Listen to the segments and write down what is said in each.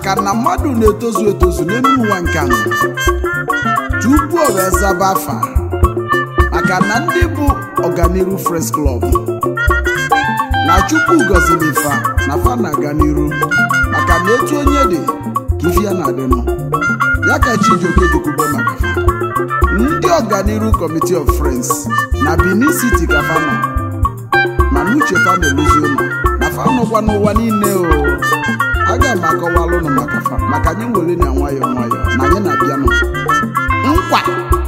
maka na mmadụ na-etozu etozu n'elu ụwa nke anọ tupu o wee zaba afa maka na ndị bụ ọganiru Friends Club na chukwu gọziri fa na fa na-aga n'iru maka na etu onye dị ka ife ya na-adịnụ ya ka Chijioke jikwube maka fa ndị ọganiru Committee of Friends na Benin City ka fa nọ mana uche fa na-eluzi ụlọ na fa nọkwa n'ụwa niile o aga m akọwalụ ụnụ maka fa maka anyị nwere na nwayọọ nwayọọ na anyị na-abịanụ nkwa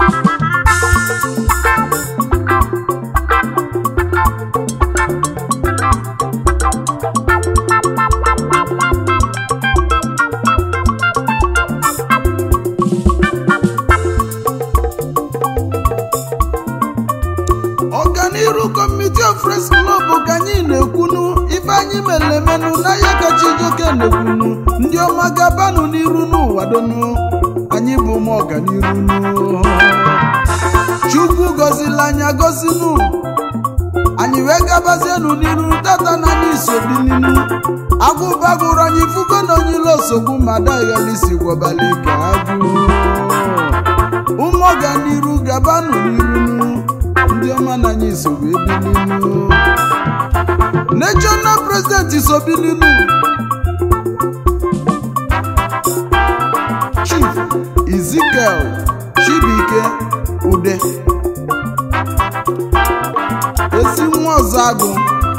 ọganiru Committee of Friends Club ka anyị na-ekwunu ife anyị mere emenụ n'ahịa ka Chijioke na-ekwunu ndị ọma gabanụ n'iru n'ụwa donu anyị bụ ụmụ ọganiru nụ. chukwu gọzila anyị agọzinu anyị wee gabazienụ n'iru tata na anyị so bilinu agụba gụrụ anyị fugo na onye ilo osogbu ma daghalisi gwọbali ka agụ ụmụ ọganiru gabanụ n'iru nụ. ndị ọma na anyị so wee bilinu national president so bilinu chief ezekiel chibuike ude ezi nwa ọzọ agụ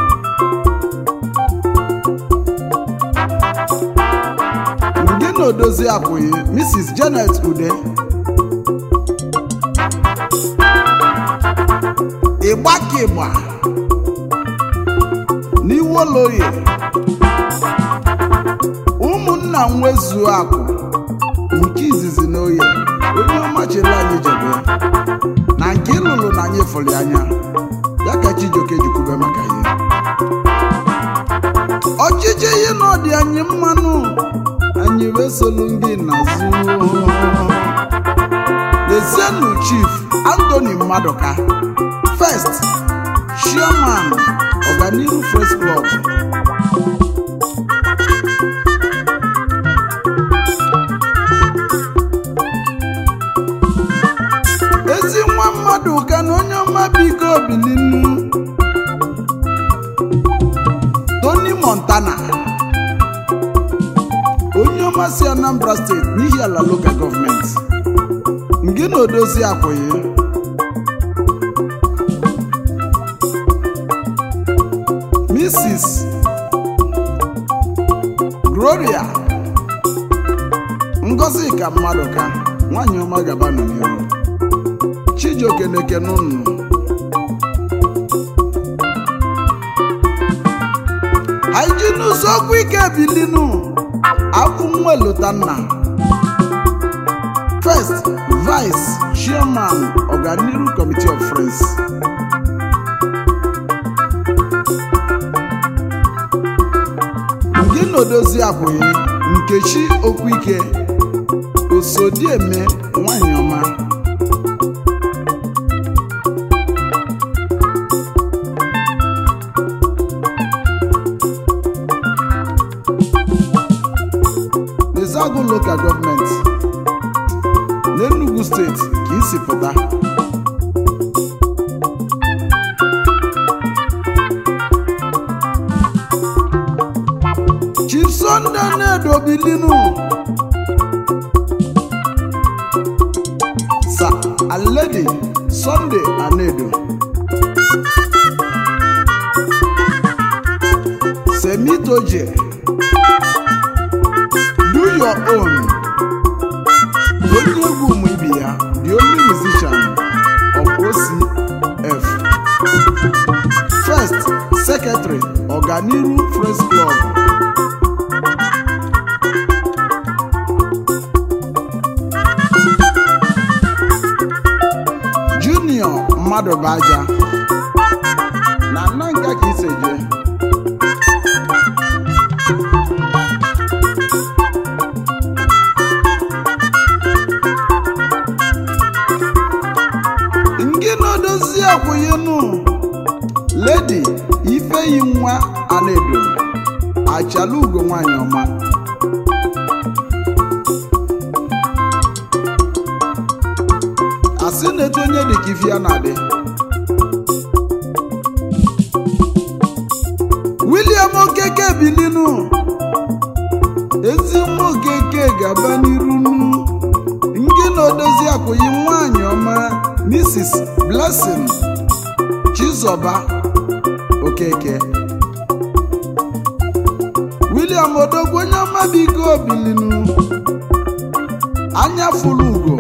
ndị na odozi akwụghị mrs janet ude ịgba ka ịgba n'iwoloye ụmụnna nwezuo akụ nke izizi na oye onye ọma chere anyị jebe na nke ịlụlụ na anyị fụrụ anya ya ka Chijioke jikwube maka ihe ọchịchị ihe na ọdị anyị mmanụ anyị wee solu ndị n'azụ lezienụ chief Anthony Maduka first chairman ọganiru Friends Club ezi nwa mmadụ ka na onye ọma biko bilinu Tony Montana onye ọma si Anambra steeti n'ihi ala local gọọmenti ngị na odozi akwụghị Mrs. Gloria Ngozi ka mmadụ ka nwanyị ọma gaba n'ihu Chijioke na-ekene unu anyị ji n'ụzọ okwu ike bilinu akwụ nwa elotanna first vice chairman ọganiru committee of friends gị na odozi abụghị nkechi okwuike osodieme nwanyị ọma Ezeagu Local Government n'Enugu steeti ka isi pụta Chief Sunday Nedo Bilinu Sir and Lady Sunday Anedo Semitoje do your own onye egwu ụmụ ibe ya the only musician of OCF first secretary ọganiru Friends Club junior mmadụ bụ aja na nna nka ka iseje nke na-edozi akwụghịnụ ledi ifeyi nwa anaedo achala ugo nwanyị ọma asị na-etu onye dị ka ife ya na-adị William Okeke bilinu ezi nwa Okeke ga-aba n'iru nu ngị na odozi akwụghị nwanyị ọma Mrs. Blessing Chizoba Okeke William Odogwu onye ọma biko bilinu anya fụlụ ugo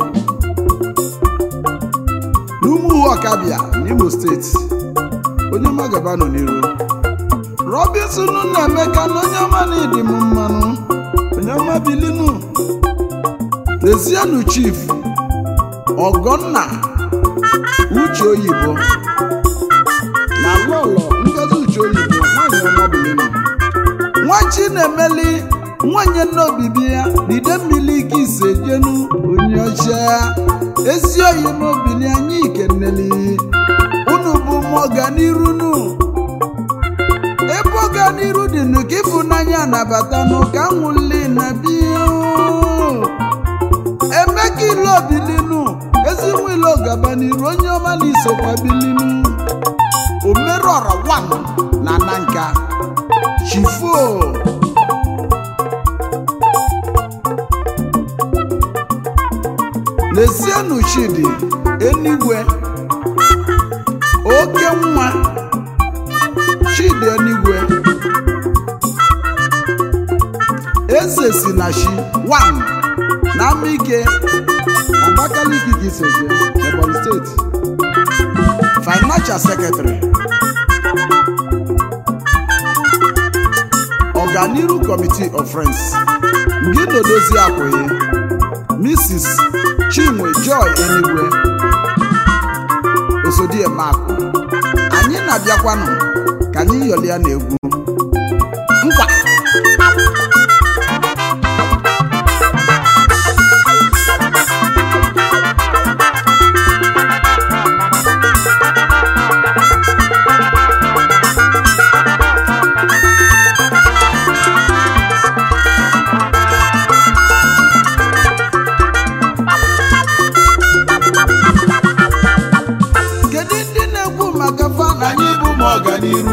n'umuhu ọkabịa n'Imo steeti onye ọma gaba nọ n'iru Robinson na Emeka na onye ọma na ịdị m mmanụ onye ọma bilinu Lezienụ chief Ọgọnna Uche Oyibo na lọlọ Ngozi Uche Oyibo nwanyị ọma bilinu nwachi na-emeli nwanyị nna obibi ya n'ide mmiri ike ise jenu onye ọcha ezi oyi n'obili anyị ikeneli unu bụ m ọganiru nu ebe ọganiru dị nụ ka ịfụnanya nabata n'ụka nwụli na biya emeka ile obilinu ezi nwa ile ọgaba n'iru onye ọma na isokwa bilinu omerọra wan na nanka chifo lezienụ chidi enigwe oke nwa chidi enigwe eze si na chi wan na amike abakaliki ka iseje ebonyi steeti financial secretary ọganiru committee of friends ngị nodozi akwụghị mrs chinwe joy enigwe osodiemakụ anyị na-abịakwanụ ka anyị yọlịa na egwu nkwa kedu ndị na-ekwu maka fan anyị bụ m ọganiru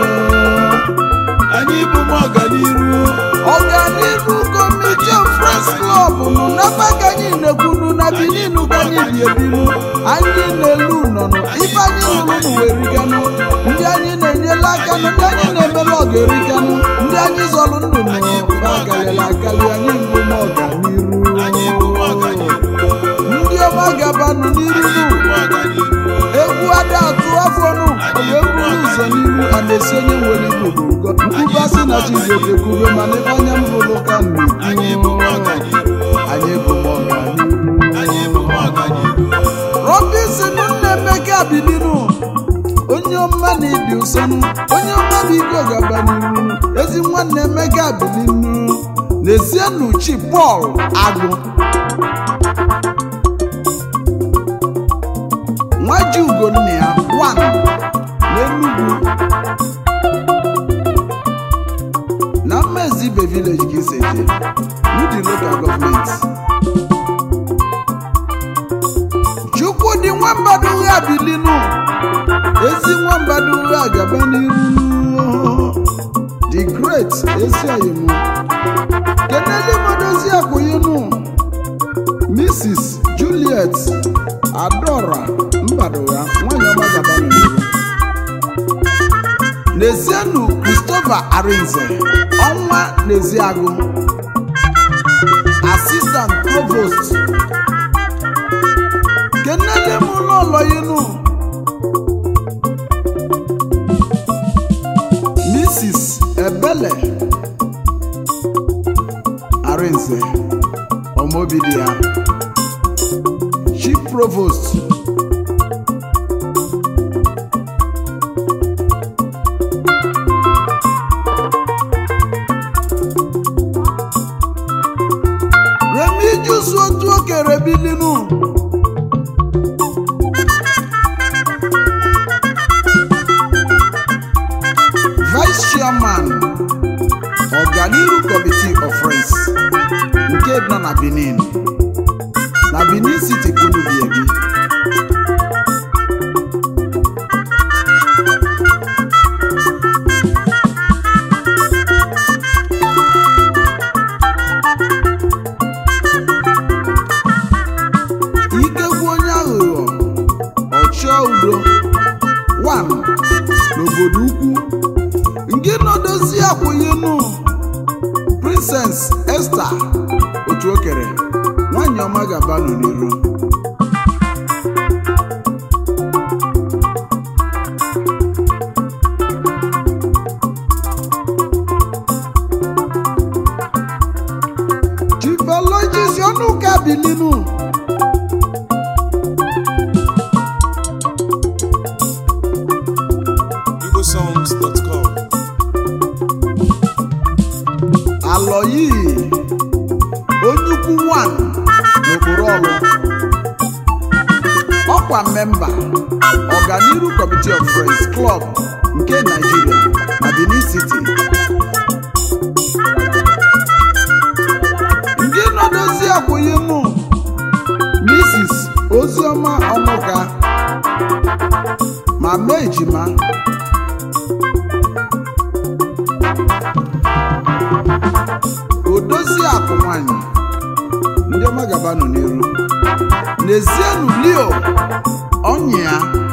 anyị bụ m ọganiru ọganiru kọmiti of friends club nụ n'ebe ka anyị na-ekwunu na benin ka anyị bi ebinu anyị na-elu nọnụ ife anyị lụrụ n'ụwa eriganụ ndị anyị na-enyela aka nụ ndị anyị na-emela ọga eriganụ ndị anyị zọrọ ndụ nụ ba akalịla akali anyị bụ m anyị bụ m ọganiru ọganiru ndị ọma gabanụ n'iru nụ m ọganiru egwu ada atụ afọ nụ ọ ga-eburu ụzọ n'iru a na-esi onye nwere igbo ụgọ nkwuba si na chizoke kwube mana ebe anya m hụrụ ka m anyị bụ m na-ekwu ọganiru anyị bụ m ọganiru anyị bụ m ọganiru Robinson nna Emeka bilinu onye ọma na ịdị ụsọnụ onye ọma bụ ike gaba n'iru ezi nwanne Emeka bilinu n'ezienụ chi Pọl Agụ nwaji ugonna ya wan n'Enugu na Mmezibe village ka iseje n'ụdị local government chukwudị nwambadụ ụgha bilinu ezi nwambadụ ụgha gaba n'iru the great ezi oyimu keneli modozi akwụyinu mrs juliet adora mbadụgha nwanyị ọma gaba n'iru n'ezienụ christopher arinze ọnwa n'eziagụ assistant provost kenele m ụlọ yinu mrs ebele arinze ọmọbidia chief provost remijusu otu okere bilinu vice chairman ọganiru committee of friends nke nọ na benin na benin city kwunubiebi princess esther otu okere nwanyị ọma gabanụ n'iru chifologis ọnụ ụka bilinu igbosongs.com alọyi onye ukwu 1 n'okporo ọlụ ọkwa memba ọganiru committee of friends club nke nigeria na benin city ndị nọdozi akwụghị mụ mrs oziọma ọmụka ma mee ejima odozi akụ nwanyị ndị ọma gaba nọ n'iru n'ezienụ leo ọnya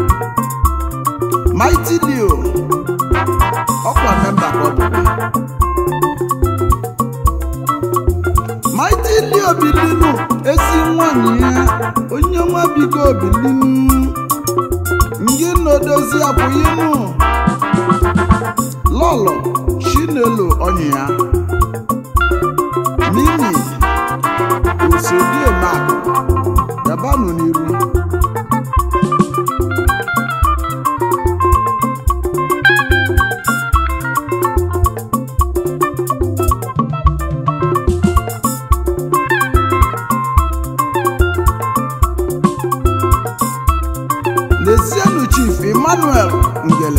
mighty leo ọkwa memba ka ọ bụkwa mighty leo bilinu ezi nwanyị ya onye ọma biko bilinu ndị na-odozi apụghịnụ lọlọ chinelo ọnya ya mimi osodiemakụ gabanụ n'iru n'ezienụ chief emmanuel ngele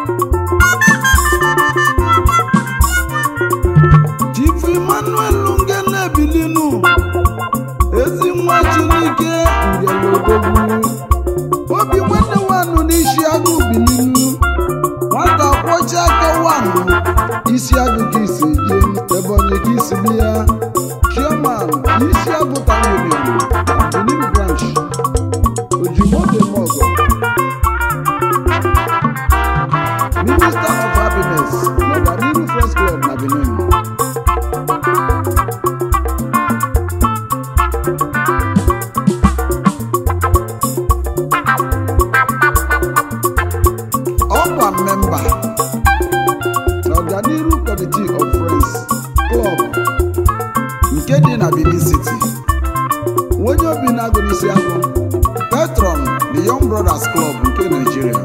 chief emmanuel ngele bilinu ezi nwa chineke ngele odogwu obi nwanne wanụ n'isi agụ bilinu nwata kwọcha aka wanụ isi agụ ka isi je ebonyi ka isi bịa chairman isi agụ tanyere benin branch ojimoto mogo minister of happiness n'ọganiru first club na benin ọkwa memba n'ọganiru committee of friends club nke dị na benin city onye obi na-agụ n'isi agụ patron the young brothers club nke nigeria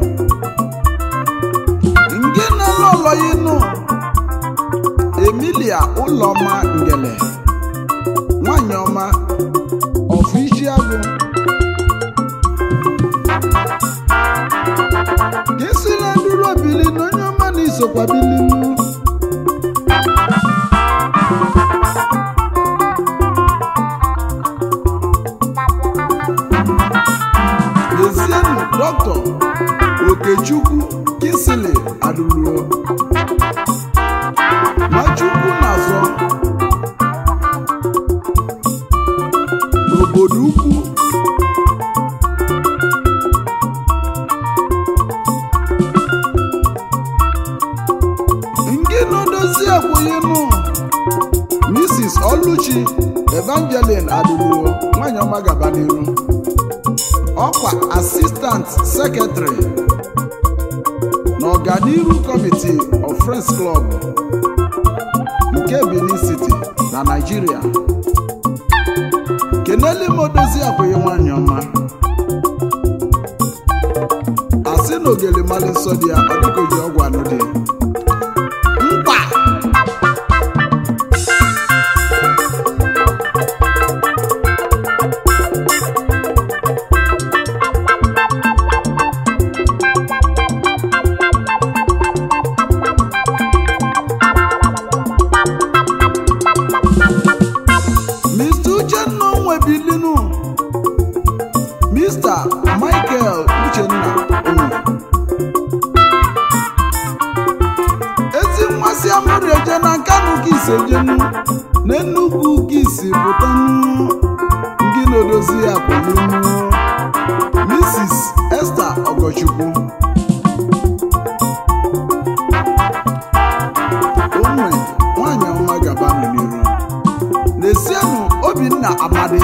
nke na-alụ ọlọyinụ emilia ụlọma ngele nwanyị ọma ọfụ isi agụ ka esi na nduru obili na onye ọma na isokwa bilinu lezienụ dọkịta okechukwu kisili adụruo machukwu na-azọ n'obodo ukwu nke na-edozi akwụghịnụ mrs oluchi evangeline adụruo nwanyị ọma gaba n'iru ọkwa asistant sekretary n'ọganiru committee of friends club nke benin city na nigeria keneli modozi akwụghị nwanyị ọma asị na ogele mali nsọ dị ya ọ dịka oji ọgwụ anụ dị mkpa Mr. Uchenna onwe bilinu Mr. Michael Uchenna onwe ezi mmasị amụrụ eje na nkanụ ka isi ejenu na Enugu ka isi pụtanu ndị na-edozi ya bụlinu Mrs. Esther Ogochukwu onwe nwanyị ọma gaba n'iru obinna amadi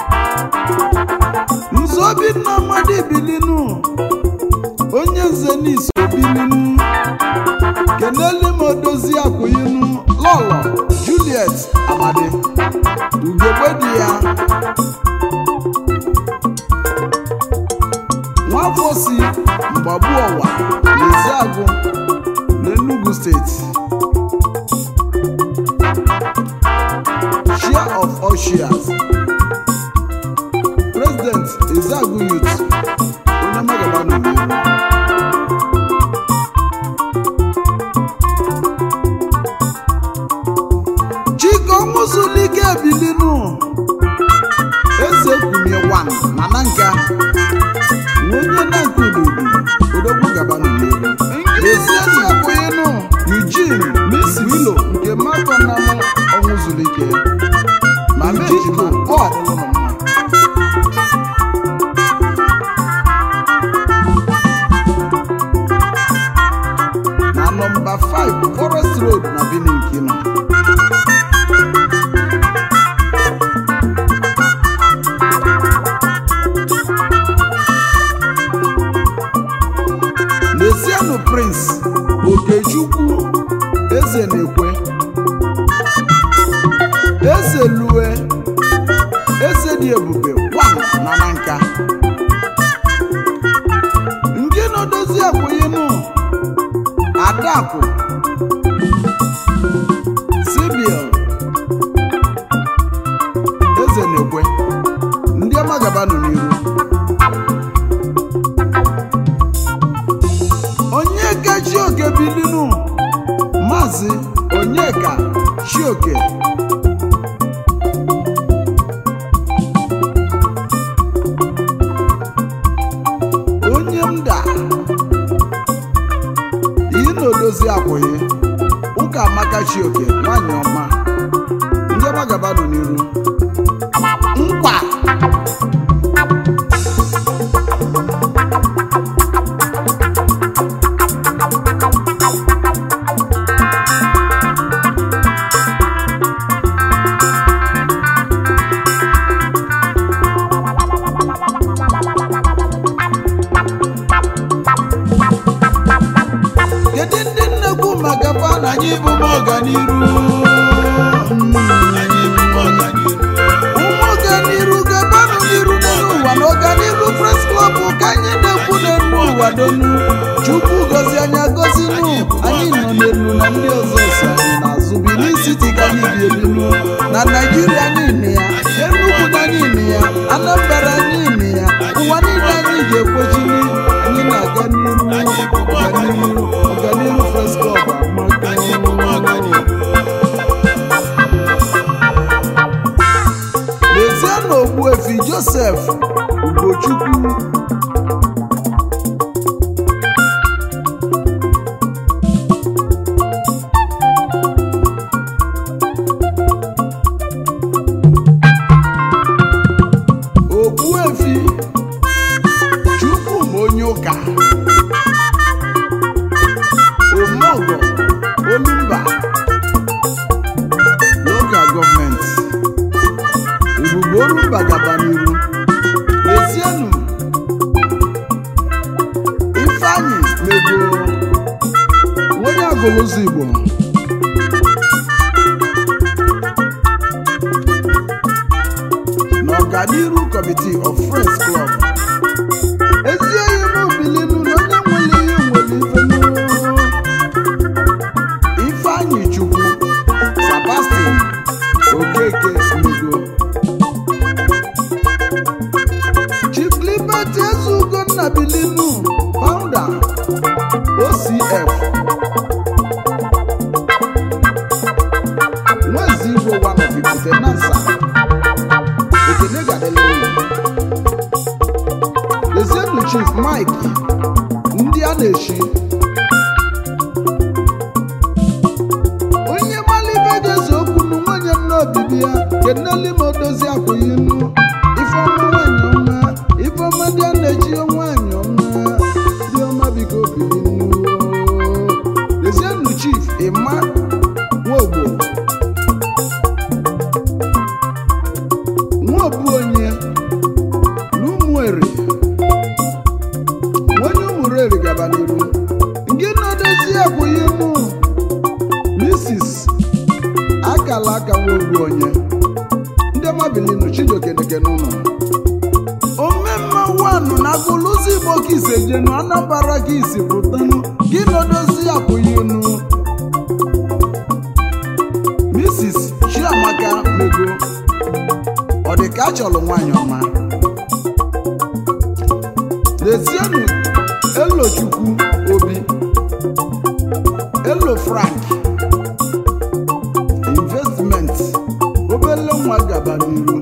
nze obinna amadi bilinu onye nze n'isi bilinu keneli m odozi akwụyinu lọlọ juliet amadi ugegbe di ya nwafọ si mgbagbu ọwa n'eziagụ n'enugu steeti share of all shares president ezeagu youth onye magaba n'iwu chike ọnwụzulike ebilinu eze kwumie wan na na nka onye na-nke ududu odogwu gaba n'iwu eziezi akwụghịnụ eugene miss wilo nke mmadụ na ọnwụzulike ma mejima pọl ụlọ mma na nọmba 5 forest road na benin kino Lesienụ Prince Okechukwu Eze na-ekwe Eze Lue Eze dị ebube wan na na nka nke na-edozi akwụghịnụ Adakụ Sibiel Eze na-ekwe ndị ọma gaba nọ n'iru onyeka chioke bilinu maazị onyeka chioke onye mda iyi na odozi akwụghị ụka amaka chioke nwanyị ọma ndị ọma gaba nọ n'iru nkwa kedu ndị nnekwu maka fa na anyị bụ m ọganiru ụmụ ọganiru gabanụ n'iru n'elu ụwa na ọganiru pres klọb ka anyị na-ekwu n'elu ụwa donu chukwu gozi anya gozinu anyị nọ n'elu na ndị ọzọ so anyị n'azụ Benin City ka anyị bi ebinu na naijiria niile ya enugwu na niile ya anambra niile ya ụwa niile anyị ga-ekwechili anyị na-aga n'iru ọganiru ọganiru pres klọb amaka lezie na ogbuefi josef ugochukwu ogbuefi chukwu ma onye ụka omogo olumba local gọọmenti ebube olumba gaba n'iru lezienụ ifeanyị mego onye agụlụzi igbo na ọganiru committee of friends club ezi enyi m bilinu na onye nwere ihe nwere ife n'ụrụ ifeanyị chukwu sebastian okeke mego chief liberty ezugonna bilinu founder ocf nwezi igbo one of ibute nansa ekene gadele lezienụ chief mike ndị a na-echi onye malibe ga-eze okwu nu nwunye nna obibi ya keneli ma odozi akwụghị nnu ifeọma nwanyị ọma ifeọma ndị a na-echi nwanyị ọma ndị ọma biko biri nnu lezienụ chief ịma nwogbo bụ onye ndị ọma bilinu chijokeneke n'ụlọ omemma wanụ na agụlụzi igbo ka ise jenu anambara ka isi pụtanụ gị nodozi apụghị unu mrs chiamaka mego ọ dị ka a chọrọ nwaanyị ọma lezienụ elochukwu obi elo frank investment obele nwa gaba n'iru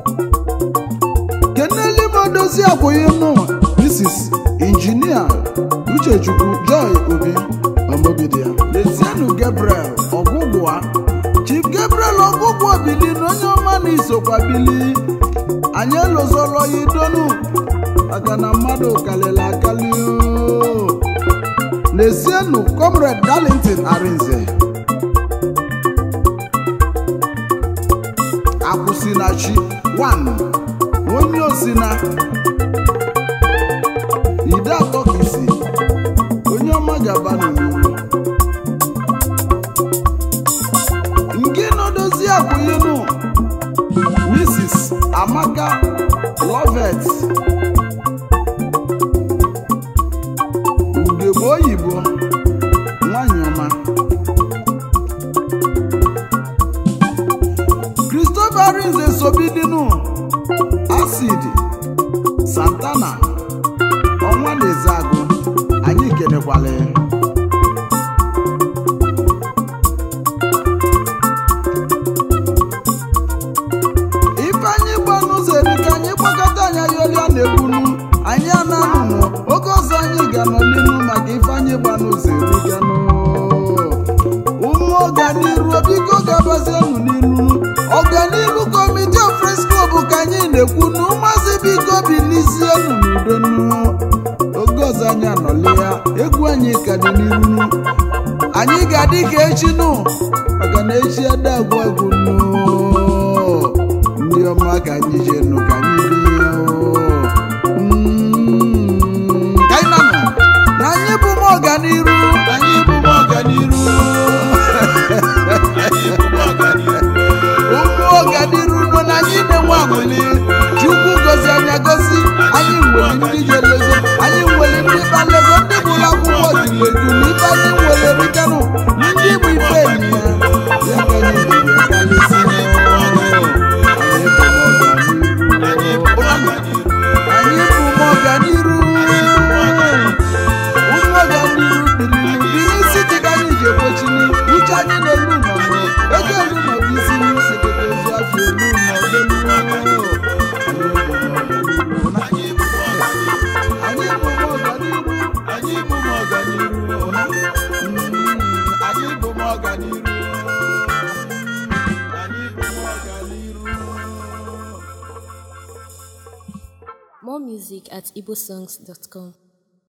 keneli modozi akwụghị nụ mrs injinia uchechukwu joy obi ọmọgide ya lezienụ gabriel ọgwụgwa chief gabriel ọgwụgwa bili na onye ọma na isokwa bili anyị elozolo ya idonu maka na mmadụ kalịla akali oo. lezienụ comrade darlington arinze akwụsịnachi 1 onye osina ide atọ ka isi onye ọma gaba n'omume nke nọdozi akwụnyenu mrs amaka lovet ugegbe oyibo nwanyị ọma christopher rinze sobidinu acid santana ọnwa na-eze agụ anyị kenekwala ya ifeanyị gbanụ zere ka anyị gbakọta anya yolia na-egbunu anyị ananụnụ oge ọzọ anyị ga-anọ n'inu maka ifeanyị gbanụ zere ganụ ụmụ ọganiru biko gabazienụ n'iru ọganiru kọmiti of Friends Club ka anyị na-ekwunu maazị biko bilizienụ n'udonu oge ọzọ anyị anọli ya egwu anyị ka dị n'iru anyị ga-adị ka echi nụ maka na echi ada agwụ agwụ nụ ndị ọma ka anyị jenu ka anyị bie Mm, ka anyị na-anọ na anyị bụ m ọganiru anyị bụ m ọganiru ụmụ ọganiru nọ na anyị na-enwe aṅụli chukwu gozi anya gozi anyị nwere ndị jelego anyị nwere ndị kpalego ndị bụrụ akwụkwọ jileju na ibe anyị nwere rikanụ ndị bụ ife enyi ya ya ka anyị jiri kalisi anyị bụ ọganiru ụmụ ọganiru biliri biri siti ka anyị ji ekwechini uche anyị na-elu nọnụ ego elu nọbụ isi n'ekete ozu afọ elu nọdụ anyị bụ ụmụ ọganiru anyị bụ ụmụ ọganiru Mm, anyị bụ ụmụ ọganiru anyị bụ ụmụ ọganiru More music at igbosongs.com.